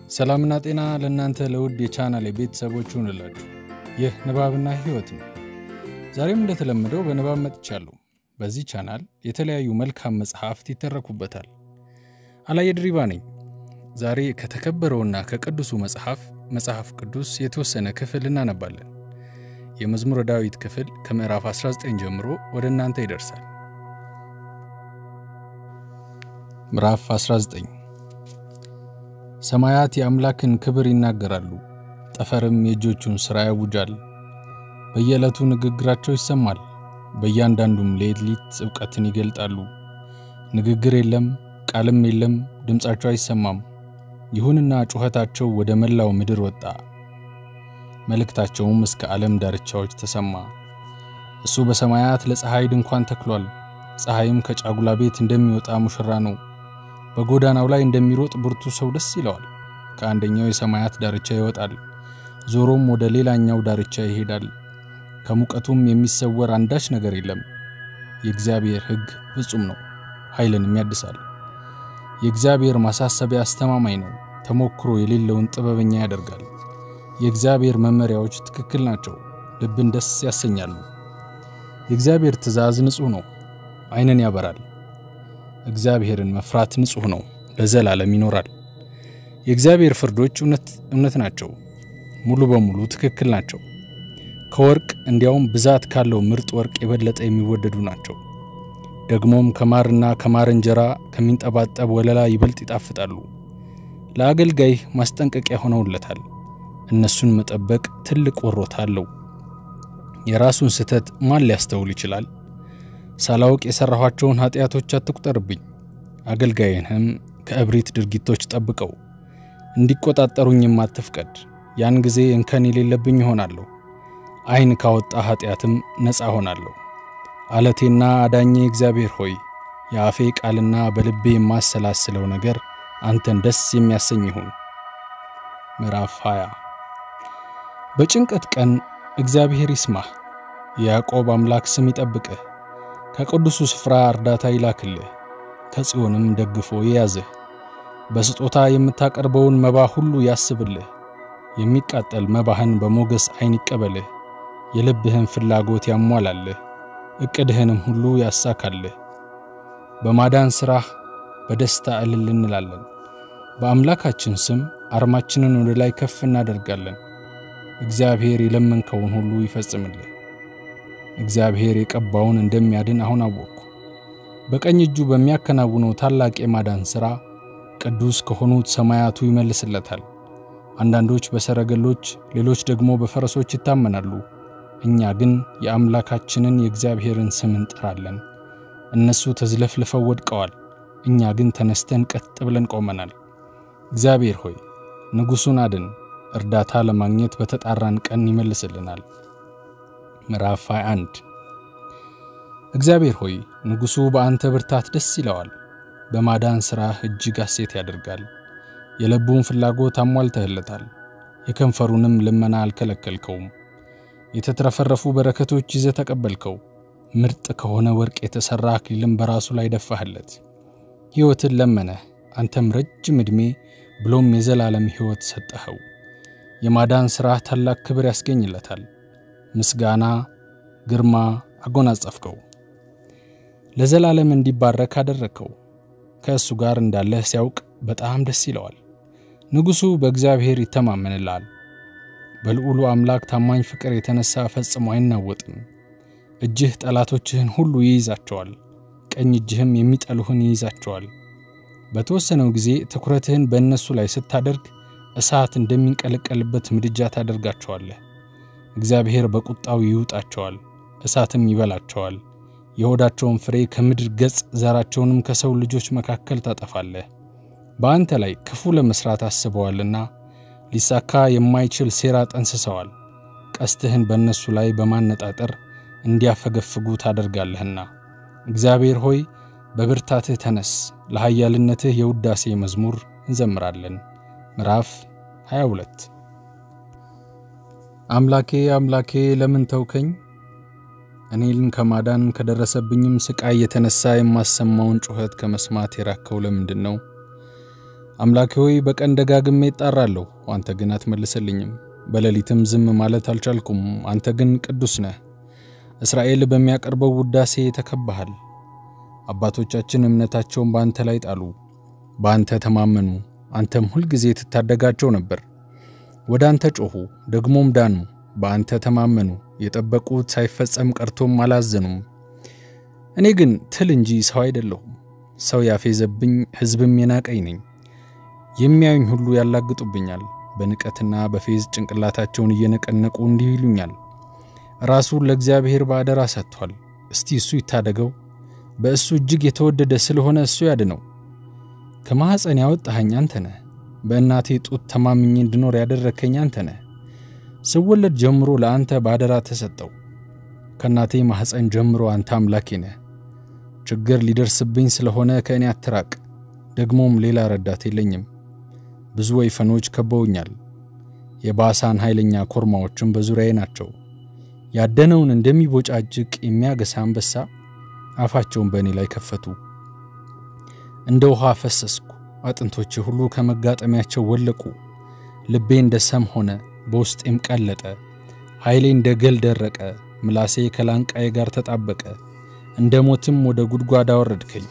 ሰላምና ጤና ለእናንተ ለውድ የቻናል ቤተሰቦች ይሁንላችሁ። ይህ ንባብና ሕይወት ነው። ዛሬም እንደተለመደው በንባብ መጥቻለሁ። በዚህ ቻናል የተለያዩ መልካም መጽሐፍት ይተረኩበታል። አላየ ድሪባ ነኝ። ዛሬ ከተከበረውና ከቅዱሱ መጽሐፍ መጽሐፍ ቅዱስ የተወሰነ ክፍል እናነባለን። የመዝሙረ ዳዊት ክፍል ከምዕራፍ 19 ጀምሮ ወደ እናንተ ይደርሳል። ምዕራፍ 19 ሰማያት የአምላክን ክብር ይናገራሉ፣ ጠፈርም የእጆቹን ሥራ ያውጃል። በየዕለቱ ንግግራቸው ይሰማል፣ በእያንዳንዱም ሌሊት እውቀትን ይገልጣሉ። ንግግር የለም፣ ቃልም የለም፣ ድምፃቸው አይሰማም። ይሁንና ጩኸታቸው ወደ መላው ምድር ወጣ፣ መልእክታቸውም እስከ ዓለም ዳርቻዎች ተሰማ። እሱ በሰማያት ለፀሐይ ድንኳን ተክሏል፣ ፀሐይም ከጫጉላ ቤት እንደሚወጣ ሙሽራ ነው። በጎዳናው ላይ እንደሚሮጥ ብርቱ ሰው ደስ ይለዋል። ከአንደኛው የሰማያት ዳርቻ ይወጣል፣ ዞሮም ወደ ሌላኛው ዳርቻ ይሄዳል። ከሙቀቱም የሚሰወር አንዳች ነገር የለም። የእግዚአብሔር ሕግ ፍጹም ነው፣ ኃይልንም ያድሳል። የእግዚአብሔር ማሳሰቢያ አስተማማኝ ነው፣ ተሞክሮ የሌለውን ጥበበኛ ያደርጋል። የእግዚአብሔር መመሪያዎች ትክክል ናቸው፣ ልብን ደስ ያሰኛሉ። የእግዚአብሔር ትእዛዝ ንጹሕ ነው፣ ዓይንን ያበራል። እግዚአብሔርን መፍራት ንጹሕ ነው፣ ለዘላለም ይኖራል። የእግዚአብሔር ፍርዶች እውነት ናቸው፣ ሙሉ በሙሉ ትክክል ናቸው። ከወርቅ እንዲያውም ብዛት ካለው ምርጥ ወርቅ የበለጠ የሚወደዱ ናቸው። ደግሞም ከማርና ከማር እንጀራ ከሚንጠባጠብ ወለላ ይበልጥ ይጣፍጣሉ። ለአገልጋይህ ማስጠንቀቂያ ሆነውለታል። እነሱን መጠበቅ ትልቅ ወሮታ አለው። የራሱን ስህተት ማን ሊያስተውል ይችላል? ሳላውቅ የሠራኋቸውን ኀጢአቶች አትቁጠርብኝ። አገልጋይህንም ከእብሪት ድርጊቶች ጠብቀው፣ እንዲቆጣጠሩኝም አትፍቀድ። ያን ጊዜ እንከን የሌለብኝ እሆናለሁ፣ ዓይን ካወጣ ኀጢአትም ነፃ ሆናለሁ። አለቴና አዳኜ እግዚአብሔር ሆይ የአፌ ቃልና በልቤ የማሰላስለው ነገር አንተን ደስ የሚያሰኝ ይሁን። ምዕራፍ 20 በጭንቀት ቀን እግዚአብሔር ይስማህ፣ የያዕቆብ አምላክ ስም ይጠብቅህ። ከቅዱሱ ስፍራ እርዳታ ይላክልህ፣ ከጽዮንም ደግፎ ይያዝህ። በስጦታ የምታቀርበውን መባ ሁሉ ያስብልህ፣ የሚቃጠል መባህን በሞገስ ዐይን ይቀበልህ። የልብህን ፍላጎት ያሟላልህ፣ ዕቅድህንም ሁሉ ያሳካልህ። በማዳን ሥራህ በደስታ እልል እንላለን። በአምላካችን ስም አርማችንን ወደ ላይ ከፍ እናደርጋለን። እግዚአብሔር የለመንከውን ሁሉ ይፈጽምልህ። እግዚአብሔር የቀባውን እንደሚያድን አሁን አወቅኩ። በቀኝ እጁ በሚያከናውነው ታላቅ የማዳን ሥራ ቅዱስ ከሆኑት ሰማያቱ ይመልስለታል። አንዳንዶች በሰረገሎች ሌሎች ደግሞ በፈረሶች ይታመናሉ። እኛ ግን የአምላካችንን የእግዚአብሔርን ስም እንጠራለን። እነሱ ተዝለፍልፈው ወድቀዋል፣ እኛ ግን ተነስተን ቀጥ ብለን ቆመናል። እግዚአብሔር ሆይ ንጉሡን አድን፣ እርዳታ ለማግኘት በተጣራን ቀን ይመልስልናል። ምዕራፍ 21 እግዚአብሔር ሆይ ንጉሡ በአንተ ብርታት ደስ ይለዋል፣ በማዳን ሥራህ እጅግ ሐሴት ያደርጋል። የልቡን ፍላጎት አሟልተህለታል፣ የከንፈሩንም ልመና አልከለከልከውም። የተትረፈረፉ በረከቶች ይዘህ ተቀበልከው፣ ምርጥ ከሆነ ወርቅ የተሠራ አክሊልም በራሱ ላይ ደፋህለት። ሕይወትን ለመነህ፣ አንተም ረጅም ዕድሜ ብሎም የዘላለም ሕይወት ሰጠኸው። የማዳን ሥራህ ታላቅ ክብር ያስገኝለታል። ምስጋና ግርማ አጎናጸፍከው። ለዘላለም እንዲባረክ አደረግከው። ከእሱ ጋር እንዳለህ ሲያውቅ በጣም ደስ ይለዋል። ንጉሡ በእግዚአብሔር ይተማመንልሃል። በልዑሉ አምላክ ታማኝ ፍቅር የተነሣ ፈጽሞ አይናወጥም። እጅህ ጠላቶችህን ሁሉ ይይዛቸዋል፣ ቀኝ እጅህም የሚጠሉህን ይይዛቸዋል። በተወሰነው ጊዜ ትኩረትህን በእነሱ ላይ ስታደርግ እሳት እንደሚንቀለቀልበት ምድጃ ታደርጋቸዋለህ። እግዚአብሔር በቁጣው ይውጣቸዋል፣ እሳትም ይበላቸዋል። የሆዳቸውን ፍሬ ከምድር ገጽ ዘራቸውንም ከሰው ልጆች መካከል ታጠፋለህ። በአንተ ላይ ክፉ ለመሥራት አስበዋልና ሊሳካ የማይችል ሴራ ጠንስሰዋል። ቀስትህን በእነሱ ላይ በማነጣጠር እንዲያፈገፍጉ ታደርጋለህና። እግዚአብሔር ሆይ በብርታትህ ተነስ፣ ለኃያልነትህ የውዳሴ መዝሙር እንዘምራለን። ምዕራፍ 22 አምላኬ አምላኬ ለምን ተውከኝ? እኔን ከማዳን ከደረሰብኝም ስቃይ የተነሳ የማሰማውን ጩኸት ከመስማት የራከው ለምንድን ነው? አምላኬ ሆይ በቀን ደጋግሜ እጣራለሁ፣ አንተ ግን አትመልስልኝም። በሌሊትም ዝም ማለት አልቻልኩም፣ አንተ ግን ቅዱስ ነህ። እስራኤል በሚያቀርበው ውዳሴ ተከባሃል። አባቶቻችን እምነታቸውን በአንተ ላይ ጣሉ፣ በአንተ ተማመኑ፣ አንተም ሁልጊዜ ትታደጋቸው ነበር። ወደ አንተ ጮኹ፣ ደግሞም ዳኑ፣ በአንተ ተማመኑ፣ የጠበቁት ሳይፈጸም ቀርቶም አላዘኑም። እኔ ግን ትል እንጂ ሰው አይደለሁም፣ ሰው ያፌዘብኝ ሕዝብም የናቀኝ ነኝ። የሚያዩኝ ሁሉ ያላግጡብኛል፣ በንቀትና በፌዝ ጭንቅላታቸውን እየነቀነቁ እንዲህ ይሉኛል፣ ራሱን ለእግዚአብሔር በአደራ ሰጥቷል። እስቲ እሱ ይታደገው፣ በእሱ እጅግ የተወደደ ስለሆነ እሱ ያድነው። ከማኅፀን ያወጣኸኝ አንተ ነህ፣ በእናቴ ጡት ተማምኜ እንድኖር ያደረግከኝ አንተ ነህ። ስወለድ ጀምሮ ለአንተ በአደራ ተሰጠው። ከእናቴ ማኅፀን ጀምሮ አንተ አምላኬ ነህ። ችግር ሊደርስብኝ ስለሆነ ከእኔ አትራቅ፣ ደግሞም ሌላ ረዳት የለኝም። ብዙ ወይፈኖች ከበውኛል፣ የባሳን ኃይለኛ ኮርማዎችም በዙሪያዬ ናቸው። ያደነውን እንደሚቦጫጅቅ የሚያገሳ አንበሳ አፋቸውን በእኔ ላይ ከፈቱ። እንደ ውሃ ፈሰስኩ፣ አጥንቶቼ ሁሉ ከመጋጠሚያቸው ወለቁ። ልቤ እንደ ሰም ሆነ፣ በውስጤም ቀለጠ። ኃይሌ እንደ ገል ደረቀ፣ ምላሴ ከላንቃዬ ጋር ተጣበቀ። እንደ ሞትም ወደ ጉድጓድ አወረድከኝ።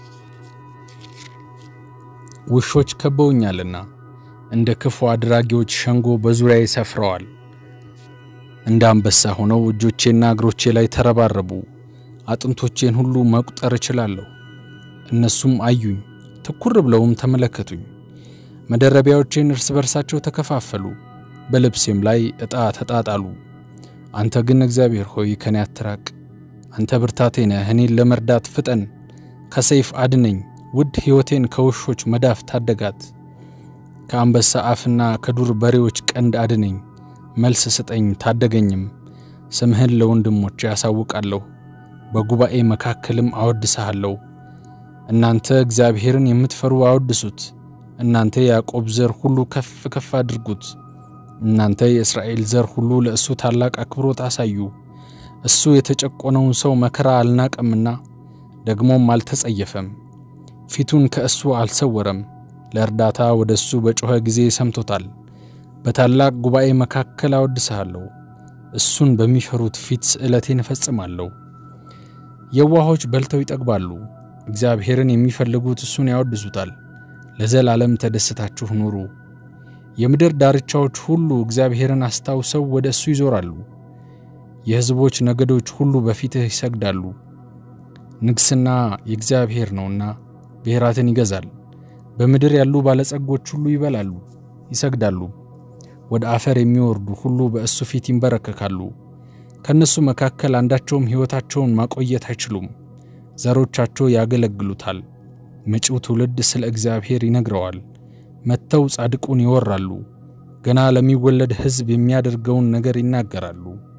ውሾች ከበውኛልና እንደ ክፉ አድራጊዎች ሸንጎ በዙሪያዬ ሰፍረዋል። እንደ አንበሳ ሆነው እጆቼና እግሮቼ ላይ ተረባረቡ። አጥንቶቼን ሁሉ መቁጠር እችላለሁ። እነሱም አዩኝ፣ ትኩር ብለውም ተመለከቱኝ። መደረቢያዎቼን እርስ በርሳቸው ተከፋፈሉ፣ በልብሴም ላይ ዕጣ ተጣጣሉ። አንተ ግን እግዚአብሔር ሆይ ከኔ አትራቅ። አንተ ብርታቴ ነህ፣ እኔን ለመርዳት ፍጠን። ከሰይፍ አድነኝ፣ ውድ ሕይወቴን ከውሾች መዳፍ ታደጋት። ከአንበሳ አፍና ከዱር በሬዎች ቀንድ አድነኝ። መልስ ስጠኝ ታደገኝም። ስምህን ለወንድሞቼ ያሳውቃለሁ፣ በጉባኤ መካከልም አወድስሃለሁ። እናንተ እግዚአብሔርን የምትፈሩ አወድሱት። እናንተ የያዕቆብ ዘር ሁሉ ከፍ ከፍ አድርጉት። እናንተ የእስራኤል ዘር ሁሉ ለእሱ ታላቅ አክብሮት አሳዩ። እሱ የተጨቆነውን ሰው መከራ አልናቀምና ደግሞም አልተጸየፈም። ፊቱን ከእሱ አልሰወረም። ለእርዳታ ወደ እሱ በጮኸ ጊዜ ሰምቶታል። በታላቅ ጉባኤ መካከል አወድስሃለሁ። እሱን በሚፈሩት ፊት ስእለቴን እፈጽማለሁ። የዋሆች በልተው ይጠግባሉ፣ እግዚአብሔርን የሚፈልጉት እሱን ያወድሱታል። ለዘላለም ተደስታችሁ ኑሩ። የምድር ዳርቻዎች ሁሉ እግዚአብሔርን አስታውሰው ወደ እሱ ይዞራሉ። የሕዝቦች ነገዶች ሁሉ በፊትህ ይሰግዳሉ። ንግሥና የእግዚአብሔር ነውና ብሔራትን ይገዛል። በምድር ያሉ ባለጸጎች ሁሉ ይበላሉ፣ ይሰግዳሉ። ወደ አፈር የሚወርዱ ሁሉ በእሱ ፊት ይንበረከካሉ። ከእነሱ መካከል አንዳቸውም ሕይወታቸውን ማቆየት አይችሉም። ዘሮቻቸው ያገለግሉታል። መጪው ትውልድ ስለ እግዚአብሔር ይነግረዋል። መጥተው ጻድቁን ይወራሉ። ገና ለሚወለድ ሕዝብ የሚያደርገውን ነገር ይናገራሉ።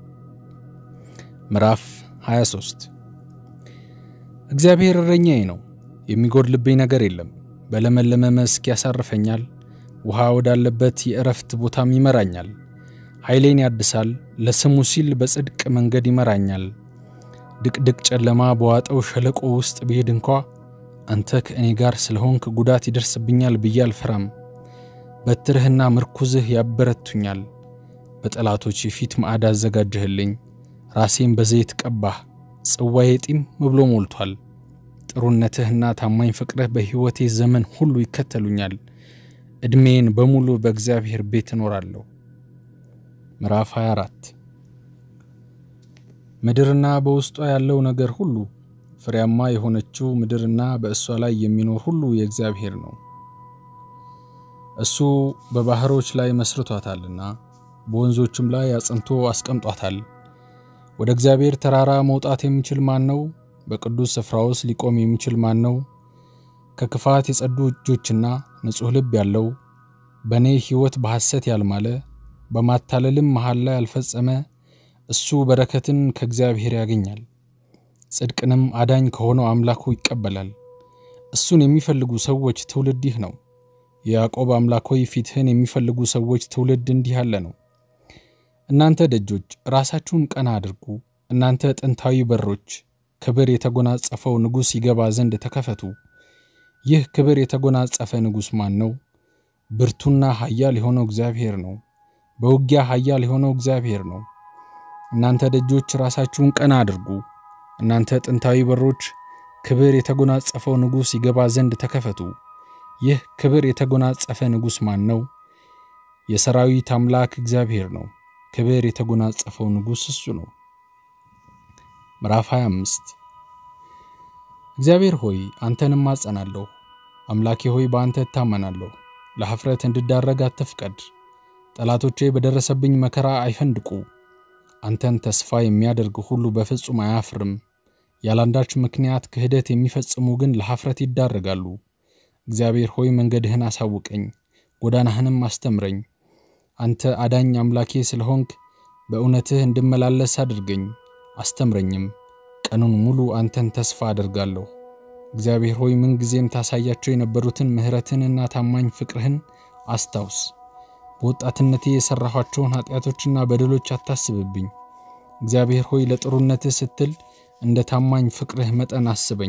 ምዕራፍ 23 እግዚአብሔር እረኛዬ ነው፣ የሚጎድልብኝ ነገር የለም። በለመለመ መስክ ያሳርፈኛል፣ ውሃ ወዳለበት የእረፍት ቦታም ይመራኛል። ኃይሌን ያድሳል፣ ለስሙ ሲል በጽድቅ መንገድ ይመራኛል። ድቅድቅ ጨለማ በዋጠው ሸለቆ ውስጥ ብሄድ እንኳ አንተ ከእኔ ጋር ስለሆንክ ጉዳት ይደርስብኛል ብዬ አልፈራም። በትርህና ምርኩዝህ ያበረቱኛል። በጠላቶች ፊት ማዕድ አዘጋጀህልኝ፣ ራሴን በዘይት ቀባህ፣ ጽዋዬ ጢም ብሎ ሞልቷል። ጥሩነትህና ታማኝ ፍቅርህ በሕይወቴ ዘመን ሁሉ ይከተሉኛል። ዕድሜን በሙሉ በእግዚአብሔር ቤት እኖራለሁ። ምዕራፍ 24 ምድርና በውስጧ ያለው ነገር ሁሉ ፍሬያማ የሆነችው ምድርና በእሷ ላይ የሚኖር ሁሉ የእግዚአብሔር ነው። እሱ በባሕሮች ላይ መስርቷታልና በወንዞችም ላይ አጽንቶ አስቀምጧታል። ወደ እግዚአብሔር ተራራ መውጣት የሚችል ማን ነው? በቅዱስ ስፍራ ውስጥ ሊቆም የሚችል ማን ነው? ከክፋት የጸዱ እጆችና ንጹሕ ልብ ያለው በእኔ ሕይወት በሐሰት ያልማለ በማታለልም መሃል ላይ ያልፈጸመ እሱ በረከትን ከእግዚአብሔር ያገኛል፣ ጽድቅንም አዳኝ ከሆነው አምላኩ ይቀበላል። እሱን የሚፈልጉ ሰዎች ትውልድ ይህ ነው። የያዕቆብ አምላክ ሆይ ፊትህን የሚፈልጉ ሰዎች ትውልድ እንዲህ ያለ ነው። እናንተ ደጆች ራሳችሁን ቀና አድርጉ፣ እናንተ ጥንታዊ በሮች ክብር የተጎናጸፈው ንጉሥ ይገባ ዘንድ ተከፈቱ። ይህ ክብር የተጎናጸፈ ንጉሥ ማን ነው? ብርቱና ኃያል የሆነው እግዚአብሔር ነው። በውጊያ ኃያል የሆነው እግዚአብሔር ነው። እናንተ ደጆች ራሳችሁን ቀና አድርጉ፣ እናንተ ጥንታዊ በሮች ክብር የተጎናጸፈው ንጉሥ ይገባ ዘንድ ተከፈቱ። ይህ ክብር የተጎናጸፈ ንጉሥ ማን ነው? የሰራዊት አምላክ እግዚአብሔር ነው። ክብር የተጎናጸፈው ንጉሥ እሱ ነው። ምዕራፍ 25 እግዚአብሔር ሆይ አንተንም አጸናለሁ። አምላኬ ሆይ በአንተ እታመናለሁ። ለኀፍረት እንድዳረግ አትፍቀድ። ጠላቶቼ በደረሰብኝ መከራ አይፈንድቁ። አንተን ተስፋ የሚያደርግ ሁሉ በፍጹም አያፍርም። ያላንዳች ምክንያት ክህደት የሚፈጽሙ ግን ለኀፍረት ይዳረጋሉ። እግዚአብሔር ሆይ መንገድህን አሳውቀኝ፣ ጎዳናህንም አስተምረኝ። አንተ አዳኝ አምላኬ ስለሆንክ በእውነትህ እንድመላለስ አድርገኝ፣ አስተምረኝም። ቀኑን ሙሉ አንተን ተስፋ አደርጋለሁ። እግዚአብሔር ሆይ ምንጊዜም ታሳያቸው የነበሩትን ምሕረትንና ታማኝ ፍቅርህን አስታውስ። በወጣትነቴ የሠራኋቸውን ኃጢአቶችና በደሎች አታስብብኝ። እግዚአብሔር ሆይ ለጥሩነትህ ስትል እንደ ታማኝ ፍቅርህ መጠን አስበኝ።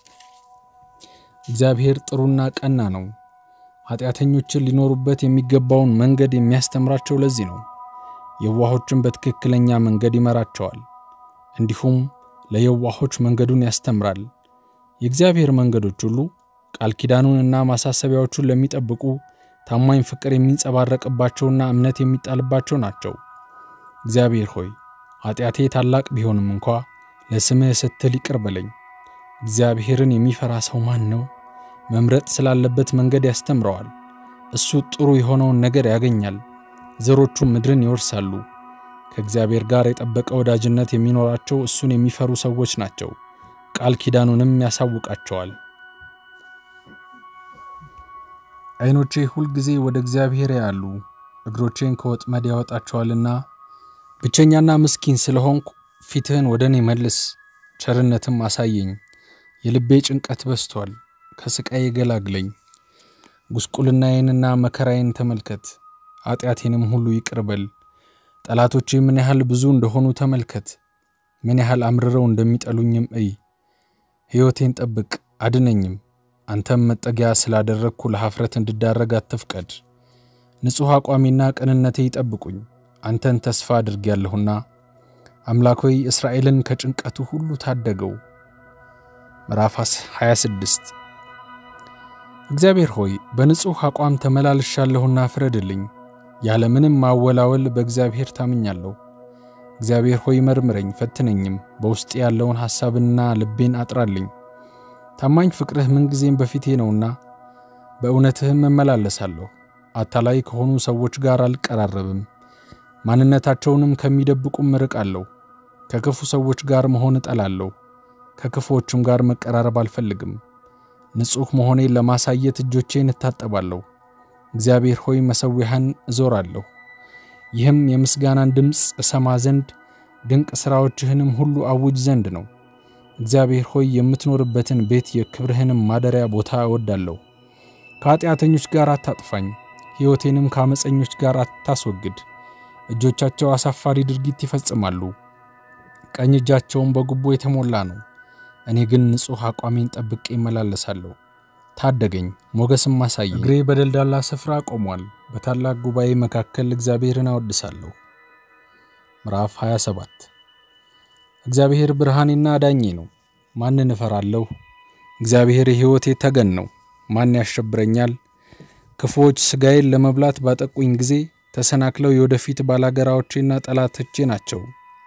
እግዚአብሔር ጥሩና ቀና ነው። ኃጢአተኞችን ሊኖሩበት የሚገባውን መንገድ የሚያስተምራቸው ለዚህ ነው። የዋሆችን በትክክለኛ መንገድ ይመራቸዋል፣ እንዲሁም ለየዋሆች መንገዱን ያስተምራል። የእግዚአብሔር መንገዶች ሁሉ ቃል ኪዳኑንና ማሳሰቢያዎቹን ለሚጠብቁ ታማኝ ፍቅር የሚንጸባረቅባቸውና እምነት የሚጣልባቸው ናቸው። እግዚአብሔር ሆይ ኃጢአቴ ታላቅ ቢሆንም እንኳ ለስምህ ስትል ይቅር በለኝ። እግዚአብሔርን የሚፈራ ሰው ማን ነው? መምረጥ ስላለበት መንገድ ያስተምረዋል። እሱ ጥሩ የሆነውን ነገር ያገኛል፣ ዘሮቹም ምድርን ይወርሳሉ። ከእግዚአብሔር ጋር የጠበቀ ወዳጅነት የሚኖራቸው እሱን የሚፈሩ ሰዎች ናቸው። ቃል ኪዳኑንም ያሳውቃቸዋል። ዓይኖቼ ሁልጊዜ ወደ እግዚአብሔር ያሉ እግሮቼን ከወጥመድ ያወጣቸዋልና። ብቸኛና ምስኪን ስለሆንኩ ፊትህን ወደ እኔ መልስ፣ ቸርነትም አሳየኝ። የልቤ ጭንቀት በዝቷል፣ ከስቃይ ገላግለኝ። ጉስቁልናዬንና መከራዬን ተመልከት፣ ኃጢአቴንም ሁሉ ይቅር በል። ጠላቶቼ ምን ያህል ብዙ እንደሆኑ ተመልከት፣ ምን ያህል አምርረው እንደሚጠሉኝም እይ። ሕይወቴን ጠብቅ አድነኝም። አንተም መጠጊያ ስላደረግኩ ለኀፍረት እንድዳረግ አትፍቀድ። ንጹሕ አቋሜና ቅንነቴ ይጠብቁኝ፣ አንተን ተስፋ አድርጌያለሁና። አምላክ ሆይ እስራኤልን ከጭንቀቱ ሁሉ ታደገው። ምዕራፍ 26 እግዚአብሔር ሆይ በንጹሕ አቋም ተመላልሻለሁና ፍረድልኝ። ያለ ምንም ማወላወል በእግዚአብሔር ታምኛለሁ። እግዚአብሔር ሆይ መርምረኝ፣ ፈትነኝም፣ በውስጤ ያለውን ሐሳብና ልቤን አጥራልኝ። ታማኝ ፍቅርህ ምንጊዜም በፊቴ ነውና በእውነትህም እመላለሳለሁ። አታላይ ከሆኑ ሰዎች ጋር አልቀራረብም፣ ማንነታቸውንም ከሚደብቁም እርቃለሁ። ከክፉ ሰዎች ጋር መሆን እጠላለሁ፣ ከክፉዎችም ጋር መቀራረብ አልፈልግም። ንጹሕ መሆኔን ለማሳየት እጆቼን እታጠባለሁ። እግዚአብሔር ሆይ መሠዊያህን እዞራለሁ፣ ይህም የምስጋናን ድምፅ እሰማ ዘንድ ድንቅ ሥራዎችህንም ሁሉ አውጅ ዘንድ ነው። እግዚአብሔር ሆይ የምትኖርበትን ቤት የክብርህንም ማደሪያ ቦታ እወዳለሁ። ከኃጢአተኞች ጋር አታጥፋኝ፣ ሕይወቴንም ከአመፀኞች ጋር አታስወግድ። እጆቻቸው አሳፋሪ ድርጊት ይፈጽማሉ፣ ቀኝ እጃቸውም በጉቦ የተሞላ ነው። እኔ ግን ንጹሕ አቋሜን ጠብቄ እመላለሳለሁ። ታደገኝ፣ ሞገስም አሳየኝ። እግሬ በደልዳላ ስፍራ ቆሟል፣ በታላቅ ጉባኤ መካከል እግዚአብሔርን አወድሳለሁ። ምዕራፍ 27 እግዚአብሔር ብርሃኔና ዳኜ ነው፣ ማንን እፈራለሁ? እግዚአብሔር የሕይወቴ ተገን ነው፣ ማን ያሸብረኛል? ክፉዎች ሥጋዬን ለመብላት ባጠቁኝ ጊዜ ተሰናክለው የወደፊት ባላገራዎቼና ጠላቶቼ ናቸው።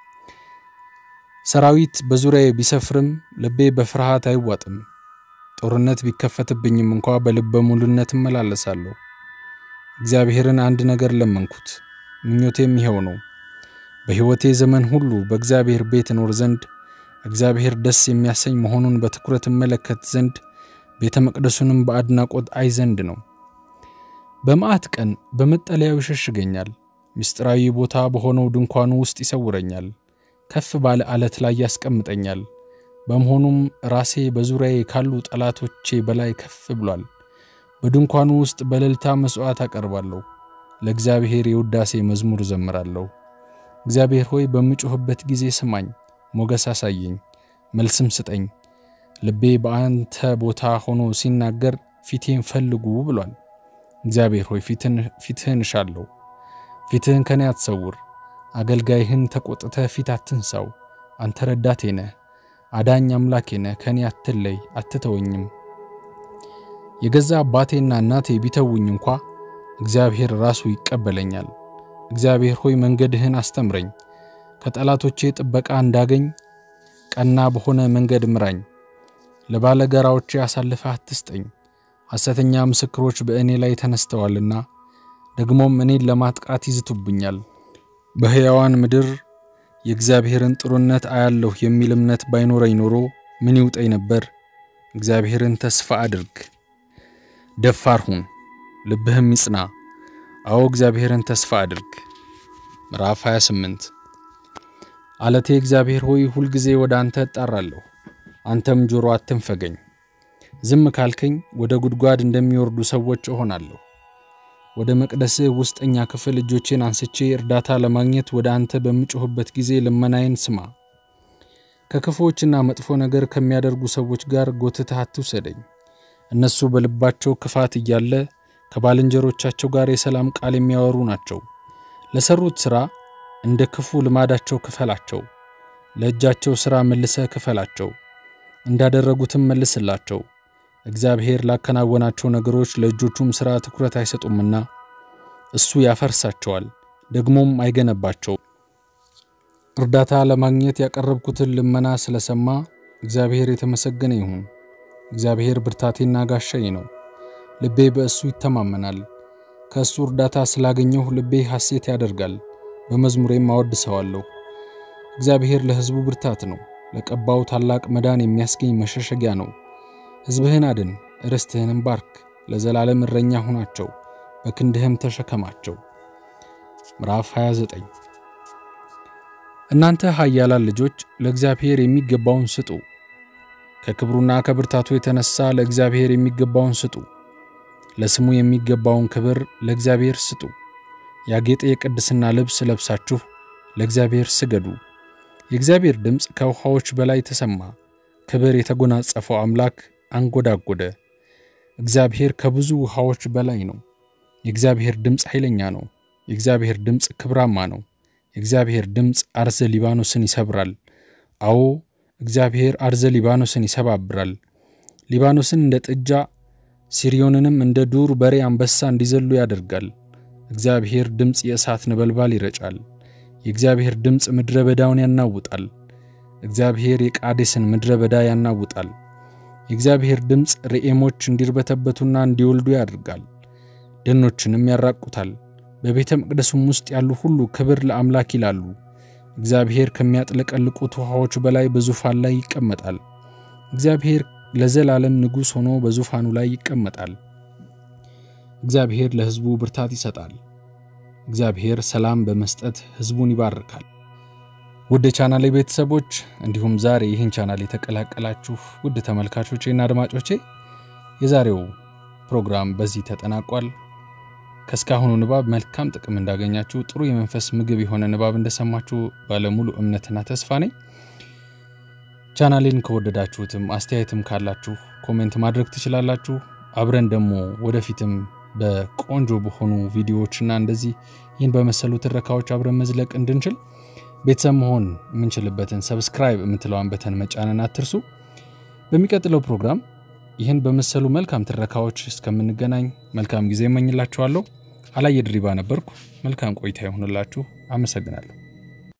ሰራዊት በዙሪያዬ ቢሰፍርም ልቤ በፍርሃት አይዋጥም። ጦርነት ቢከፈትብኝም እንኳ በልበ ሙሉነት እመላለሳለሁ። እግዚአብሔርን አንድ ነገር ለመንኩት፣ ምኞቴም ይኸው ነው በሕይወቴ ዘመን ሁሉ በእግዚአብሔር ቤት እኖር ዘንድ እግዚአብሔር ደስ የሚያሰኝ መሆኑን በትኩረት እመለከት ዘንድ ቤተ መቅደሱንም በአድናቆት አይ ዘንድ ነው። በመዓት ቀን በመጠለያው ይሸሽገኛል፣ ምስጢራዊ ቦታ በሆነው ድንኳኑ ውስጥ ይሰውረኛል፣ ከፍ ባለ ዓለት ላይ ያስቀምጠኛል። በመሆኑም ራሴ በዙሪያዬ ካሉ ጠላቶቼ በላይ ከፍ ብሏል። በድንኳኑ ውስጥ በእልልታ መሥዋዕት አቀርባለሁ፣ ለእግዚአብሔር የውዳሴ መዝሙር እዘምራለሁ። እግዚአብሔር ሆይ በምጮኽበት ጊዜ ስማኝ፣ ሞገስ አሳየኝ፣ መልስም ስጠኝ። ልቤ በአንተ ቦታ ሆኖ ሲናገር ፊቴን ፈልጉ ብሏል። እግዚአብሔር ሆይ ፊትህን እሻለሁ። ፊትህን ከኔ አትሰውር። አገልጋይህን ተቆጥተ ፊት አትንሳው። አንተ ረዳቴ ነህ፣ አዳኝ አምላኬ ነህ። ከኔ አትለይ፣ አትተወኝም። የገዛ አባቴና እናቴ ቢተውኝ እንኳ እግዚአብሔር ራሱ ይቀበለኛል። እግዚአብሔር ሆይ መንገድህን አስተምረኝ፣ ከጠላቶቼ ጥበቃ እንዳገኝ ቀና በሆነ መንገድ ምራኝ። ለባለጋራዎቼ አሳልፈህ አትስጠኝ። ሐሰተኛ ምስክሮች በእኔ ላይ ተነስተዋልና ደግሞም እኔን ለማጥቃት ይዝቱብኛል። በሕያዋን ምድር የእግዚአብሔርን ጥሩነት አያለሁ የሚል እምነት ባይኖረኝ ኖሮ ምን ይውጠኝ ነበር? እግዚአብሔርን ተስፋ አድርግ፣ ደፋር ሁን፣ ልብህም ይጽና። አዎ እግዚአብሔርን ተስፋ አድርግ። ምዕራፍ 28 አለቴ እግዚአብሔር ሆይ ሁልጊዜ ወደ አንተ እጣራለሁ፣ አንተም ጆሮ አትንፈገኝ። ዝም ካልከኝ ወደ ጉድጓድ እንደሚወርዱ ሰዎች እሆናለሁ። ወደ መቅደስህ ውስጠኛ ክፍል እጆቼን አንስቼ እርዳታ ለማግኘት ወደ አንተ በምጮኽበት ጊዜ ልመናዬን ስማ። ከክፉዎችና መጥፎ ነገር ከሚያደርጉ ሰዎች ጋር ጎትተህ አትውሰደኝ። እነሱ በልባቸው ክፋት እያለ ከባልንጀሮቻቸው ጋር የሰላም ቃል የሚያወሩ ናቸው። ለሰሩት ሥራ እንደ ክፉ ልማዳቸው ክፈላቸው። ለእጃቸው ሥራ መልሰህ ክፈላቸው፣ እንዳደረጉትም መልስላቸው። እግዚአብሔር ላከናወናቸው ነገሮች ለእጆቹም ሥራ ትኩረት አይሰጡምና እሱ ያፈርሳቸዋል፣ ደግሞም አይገነባቸውም። እርዳታ ለማግኘት ያቀረብኩትን ልመና ስለሰማ እግዚአብሔር የተመሰገነ ይሁን። እግዚአብሔር ብርታቴና ጋሻዬ ነው፣ ልቤ በእሱ ይተማመናል። ከእሱ እርዳታ ስላገኘሁ ልቤ ሐሴት ያደርጋል፣ በመዝሙሬም አወድሰዋለሁ። እግዚአብሔር ለሕዝቡ ብርታት ነው፣ ለቀባው ታላቅ መዳን የሚያስገኝ መሸሸጊያ ነው። ሕዝብህን አድን፣ ርስትህንም ባርክ፣ ለዘላለም እረኛ ሁናቸው፣ በክንድህም ተሸከማቸው። ምዕራፍ 29 እናንተ ኃያላን ልጆች ለእግዚአብሔር የሚገባውን ስጡ። ከክብሩና ከብርታቱ የተነሳ ለእግዚአብሔር የሚገባውን ስጡ። ለስሙ የሚገባውን ክብር ለእግዚአብሔር ስጡ። ያጌጠ የቅድስና ልብስ ለብሳችሁ ለእግዚአብሔር ስገዱ። የእግዚአብሔር ድምፅ ከውኃዎች በላይ ተሰማ። ክብር የተጎናጸፈው አምላክ አንጎዳጎደ። እግዚአብሔር ከብዙ ውኃዎች በላይ ነው። የእግዚአብሔር ድምፅ ኃይለኛ ነው። የእግዚአብሔር ድምፅ ክብራማ ነው። የእግዚአብሔር ድምፅ አርዘ ሊባኖስን ይሰብራል። አዎ እግዚአብሔር አርዘ ሊባኖስን ይሰባብራል። ሊባኖስን እንደ ጥጃ ሲሪዮንንም እንደ ዱር በሬ አንበሳ እንዲዘሉ ያደርጋል። እግዚአብሔር ድምፅ የእሳት ነበልባል ይረጫል። የእግዚአብሔር ድምፅ ምድረ በዳውን ያናውጣል። እግዚአብሔር የቃዴስን ምድረ በዳ ያናውጣል። የእግዚአብሔር ድምፅ ርኤሞች እንዲርበተበቱና እንዲወልዱ ያደርጋል። ደኖችንም ያራቁታል። በቤተ መቅደሱም ውስጥ ያሉ ሁሉ ክብር ለአምላክ ይላሉ። እግዚአብሔር ከሚያጥለቀልቁት ውኃዎች በላይ በዙፋን ላይ ይቀመጣል። እግዚአብሔር ለዘላለም ንጉሥ ሆኖ በዙፋኑ ላይ ይቀመጣል። እግዚአብሔር ለሕዝቡ ብርታት ይሰጣል። እግዚአብሔር ሰላም በመስጠት ሕዝቡን ይባርካል። ውድ ቻናሌ ቤተሰቦች እንዲሁም ዛሬ ይህን ቻናል የተቀላቀላችሁ ውድ ተመልካቾቼና አድማጮቼ የዛሬው ፕሮግራም በዚህ ተጠናቋል። ከእስካሁኑ ንባብ መልካም ጥቅም እንዳገኛችሁ፣ ጥሩ የመንፈስ ምግብ የሆነ ንባብ እንደሰማችሁ ባለሙሉ እምነትና ተስፋ ነኝ። ቻናሌን ከወደዳችሁትም አስተያየትም ካላችሁ ኮሜንት ማድረግ ትችላላችሁ። አብረን ደግሞ ወደፊትም በቆንጆ በሆኑ ቪዲዮዎችና እንደዚህ ይህን በመሰሉ ትረካዎች አብረን መዝለቅ እንድንችል ቤተሰብ መሆን የምንችልበትን ሰብስክራይብ የምትለዋን በተን መጫንን አትርሱ። በሚቀጥለው ፕሮግራም ይህን በመሰሉ መልካም ትረካዎች እስከምንገናኝ መልካም ጊዜ እመኝላችኋለሁ። አላየ ድሪባ ነበርኩ። መልካም ቆይታ ይሆንላችሁ። አመሰግናለሁ።